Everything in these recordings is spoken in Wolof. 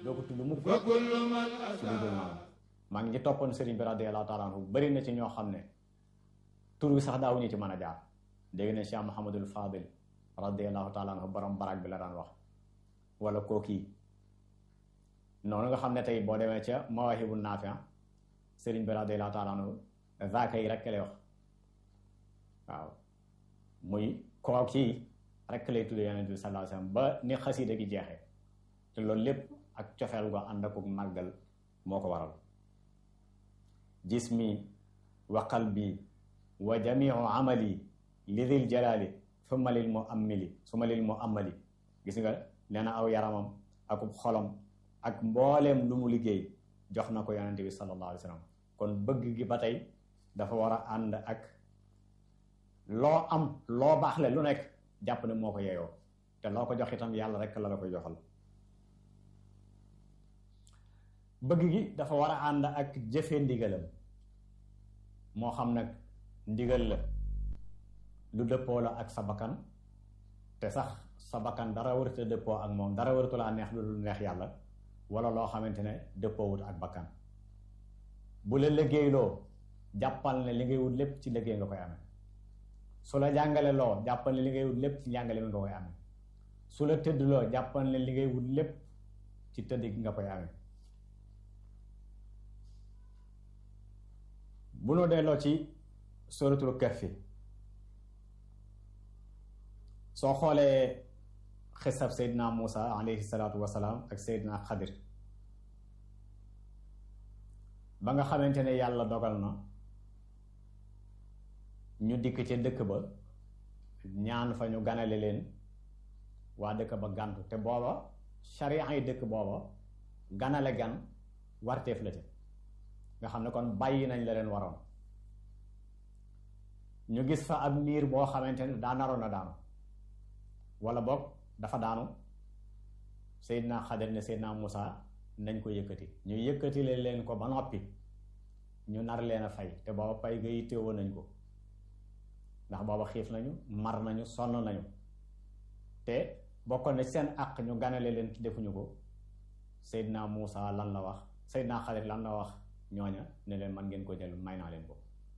doo ko tudd mukk wa kullu man ci lu dul noonu maa ngi ci toppoon sëriñ bi radiyallahu taala anhu bëri na ci ñoo xam ne tur wi sax daawuñu ci mën a jaar dégg na Cheikh Mouhamadul Fadil radiyallahu taala anhu borom barak bi la daan wax wala kookii noonu nga xam ne tey boo demee ca mawaahibu naafi sëriñ bi radiyallahu taala anhu zaaka yi rek lay wax waaw muy kookii rek lay tudd yonent bi sallallahu alayhi wasallam ba ni xasida gi jeexee te loolu lépp ak cofeel gu ànd ak màggal moo ko waral jismi wa qalbi wa jamiu amali li dil jalali summa lil mu ammili summa lil mu ammali gis nga nee na aw yaramam ak xolam ak mbooleem lu mu liggéey jox na ko yonente bi sallallahu alayhi wa sallam kon bëgg gi ba tey dafa war a ànd ak loo am loo baaxle lu nekk jàpp ne moo ko yeyoo te loo ko jox itam yàlla rek la la koy joxal bëgg gi dafa war a ànd ak jëfe ndigalam moo xam nag ndigal la lu dëppoo la ak sa bakkan te sax sa bakkan dara warata dëppoo ak moom dara waratu laa neex lu neex yàlla wala loo xamante ne dëppoowut ak bakkan bu la liggéeyloo jàppal ne li ngay wut lépp ci liggéey nga koy amee su la jàngale loo jàppal ne li ngay wut lépp ci njàngale mi nga koy amee su la tëdd loo jàppal ne li ngay wut lépp ci tëdd gi nga koy amee bu nu delloo ci suratul kahfi soo xoolee xisab seydina Muusa alayhi salaatu wasalaam ak seydina Xadir ba nga xamante ne yàlla dogal na ñu dikk ca dëkk ba ñaan fa ñu ganale leen waa dëkk ba gàntu te booba sharia yi dëkk booba ganale gan warteef la ca nga xam ne kon bàyyi nañ la leen waroon ñu gis fa ab niir boo xamante ne daa naroon a daanu wala boog dafa daanu Seydina Xadir ne Seydina Muusa nañ ko yëkkati ñu yëkkati leen ko ba noppi ñu nar leen a fay te booba pay ga yittewoo nañ ko ndax booba xiif nañu mar nañu sonn nañu te bokkoon ne seen àq ñu ganale leen defuñu ko Seydina Muusa lan la wax Seydina Xadir lan la wax ñooña ne leen man ngeen ko jël may naa leen ko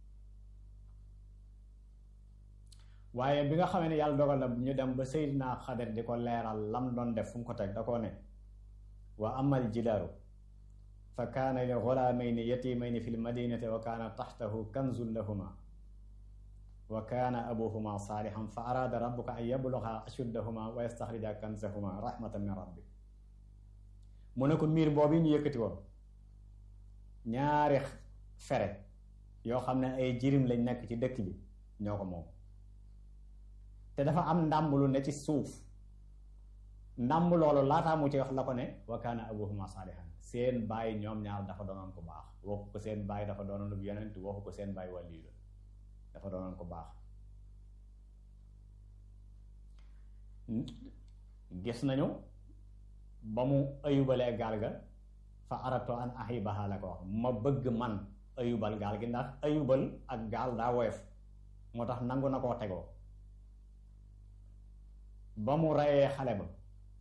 waaye bi nga xamee ne yàlla dogal na ñu dem ba Seydina Xadir di ko leeral lam doon def fu mu ko teg da koo ne wa amal jidaaru fa kaana li gulaamayni yatimayni fi lmadinati wa kaana taxtahu kanzun lahuma wa kaana abuhuma saalihan fa araada rabbuka an yabluga ashuddahuma wa yastaxrija kanzahuma rahmatan min rabbi mu ne ko miir boobu ñu yëkkati woon ñaari fere yoo xam ne ay jirim lañ nekk ci dëkk bi ñoo ko moom te dafa am ndàmb lu ne ci suuf ndàmb loolu laataa mu ci wax la ko ne wa kaana abuhuma saalihan seen baay ñoom ñaar dafa doonoon ko baax waxu ko seen baay dafa doonoon lu yonent waxu ko seen baay wàllu la dafa doonoon ko baax gis nañu ba mu ayubalee gaal ga fa arato an ahibaha la ko wax ma bëgg man ayubal gaal gi ndax ayubal ak gaal daa woyof moo tax nangu na koo tegoo ba mu reyee xale ba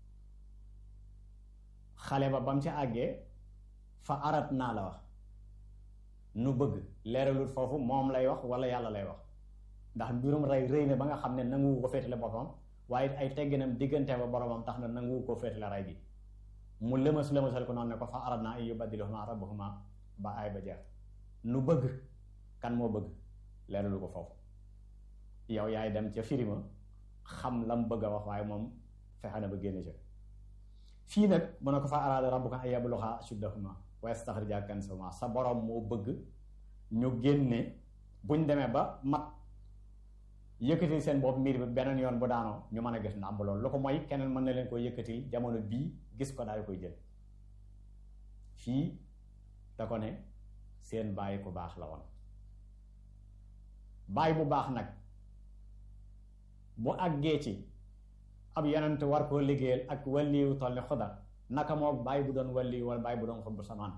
xale ba ba mu ci àggee fa arat naa la wax nu bëgg leeralul foofu moom lay wax wala yàlla lay wax ndax mbirum rey rëy na ba nga xam ne nanguwu ko féetale boppam waaye ay tegginam diggante ba boromam tax na nanguwu ko féetale rey gi mu lëmas lëmasal ko noonu ne ko fa arat naa ay yubaddilahuma rabbuhuma ba ay ba jeex nu bëgg kan moo bëgg leeralu ko foofu yow yaay dem ca firima xam lam bëgg a wax waaye moom fexe na ba génne ca fii nag mu ne ko fa araada rabbuka an yabluga ashuddahuma wa yastaxrija kanzahuma sa borom moo bëgg ñu génne buñ demee ba mat yëkkatil seen bopp miir bi beneen yoon bu daanoo ñu mën a gis ndàmb loolu lu ko mooy keneen mën na leen ko yëkkatil jamono bii gis ko daal di koy jël fii da ko ne seen bàyyi ku baax la woon bàyyi bu baax nag bu àggee ci ab yonent war koo liggéeyal ak wàlliwu toll ni xudar naka moo bàyyi bu doon wàlliwu wala bàyyi bu doon xut bu samaan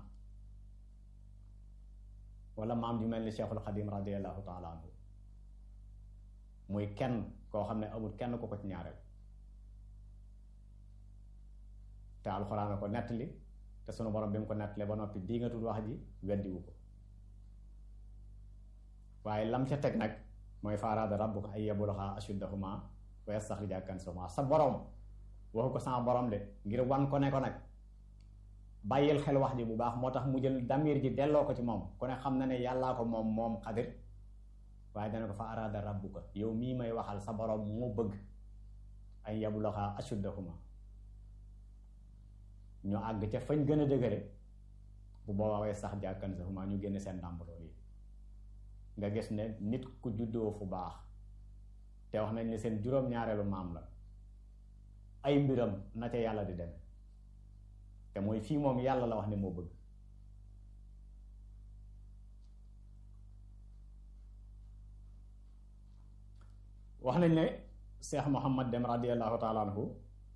wala maam ju mel ni Cheikhul Xadim radiallahu taala anhu muy kenn koo xam ne amul kenn ko ko ci ñaareel te alxuraan a ko nettali te sunu borom bi mu ko nettalee ba noppi di nga tudd wax ji weddiwu ko waaye lam ca teg nag mooy faaraada rabbuka ay yabluxa ashuddahuma wa yastaxrija kanzahuma sa borom waxu ko sama borom de ngir wan ko ne ko nag bàyyil xel wax ji bu baax moo tax mu jël damir ji delloo ko ci moom ku ne xam na ne yàllaa ko moom moom xadir waaye dana ko fa araada rabbuka yow mii may waxal sa borom moo bëgg ay yabluxa ashuddahuma ñu àgg ca fañ gën a dëgëre bu boobaa way sax jàkkan sa huma ñu génne seen ndàmbaloo yi nga gis ne nit ku juddoo fu baax te wax nañ ne seen juróom-ñaareelu maam la ay mbiram na ca yàlla di deme te mooy fii moom yàlla la wax ne moo bëgg wax nañ ne Cheikh Muhammad Dem radiallahu taala anhu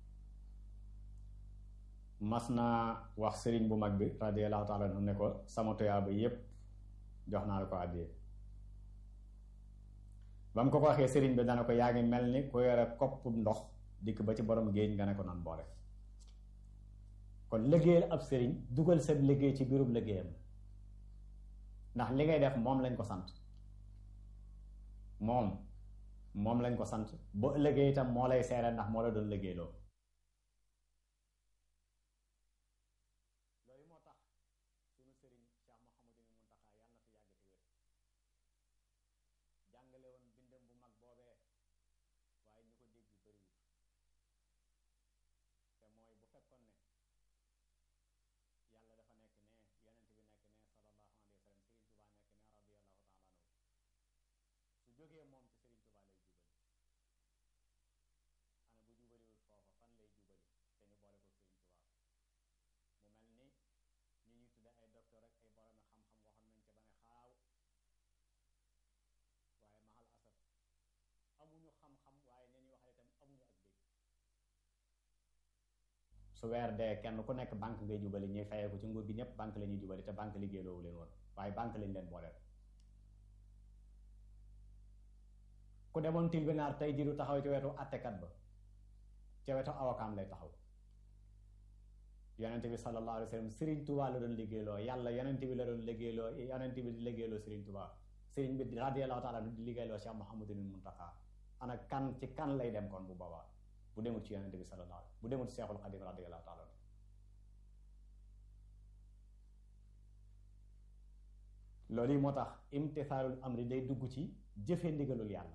mas naa wax sëriñ bu mag bi radiallahu taala anhu ne ko sama tuyaaba yépp jox naa la ko àddiyee ba mu ko ko waxee sëriñ bi dana ko yaa ngi mel ni ku yore kopp ndox dikk ba ci borom géej nga ne ko nan boole kon liggéeyal ab sëriñ dugal sa liggéey ci biirub liggéeyam ndax li ngay def moom lañ ko sant moom moom lañ ko sant boo liggéey itam moo lay seere ndax moo la doon liggéeyloo loolu moo tax sunu sëriñ Cheikh Mouhamadou Mountakha yàlla na fi yàgg te wér jàngale woon bindam bu mag boobee waaye ñu ko dégg bariwut te mooy bu fekkoon ne yàlla dafa nekk ne yonent bi nekk ne sallallahu alayhi wa sallam Serigne Touba nekk ne radiyallahu taala anhu su jógee moom ci Serigne Touba lay jubali ana bu jubaliwul foofa fan lay jubali te ñu boole ko Serigne Touba mu mel ni ñi ñuy tudde ay docteur ak ay boromi xam-xam waxoon nañ ca ba ne xaaw waaye maxal asaf amuñu xam-xam waaye ña ñuy waxal itam amuñu ak dégg su weer dee kenn ku nekk banque ngay jubali ñuy fayee ko ci nguur gi ñëpp banque la ñuy jubali te banque liggéeyloowu leen woon waaye banque lañ leen booleel ku demoon tribunal tey jii du taxaw ci wetu attekat ba ca wetu awakaam lay taxaw yonent bi sallallahu alayhi wa sallam Serigne Touba la doon liggéeyloo yàlla yonent bi la doon liggéeyloo yonent bi di liggéeyloo Serigne Touba Serigne bi radiyallahu taala di liggéeyloo Cheikh Mouhamadul Muntaxa ana kan ci kan lay dem kon bu boobaa bu demut ci yonent bi sallallahu alayhi bu demut ci Seexul Xadim radiyallahu taala loolu yi moo tax imtisaalul amri day dugg ci jëfe ndigalul yàlla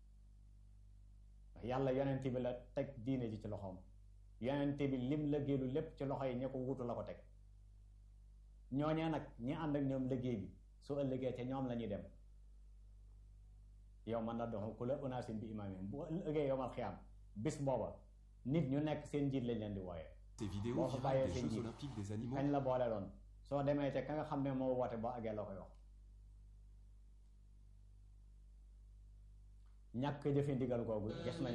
ndax yàlla yonent bi la teg diine ji ci loxoom yonent bi lim liggéeylu lépp ci loxo yi ña ko wutu la ko teg ñooñee nag ñi ànd ak ñoom liggéey bi su ëllëgee ca ñoom la ñuy dem yow man na dox ku la unaasin bi imaamihim bu ëllëgee yow mal xiyaam bis booba nit ñu nekk seen njiit lañ leen di wooyee Ces vidéos boo fa virales bàyyee des seen Jeux njiit Olympiques des animaux kañ la boole loon soo demee ca ka nga xam ne moo woote boo àggee la koy wax ñàkk jëfe ndigal googu gis nañ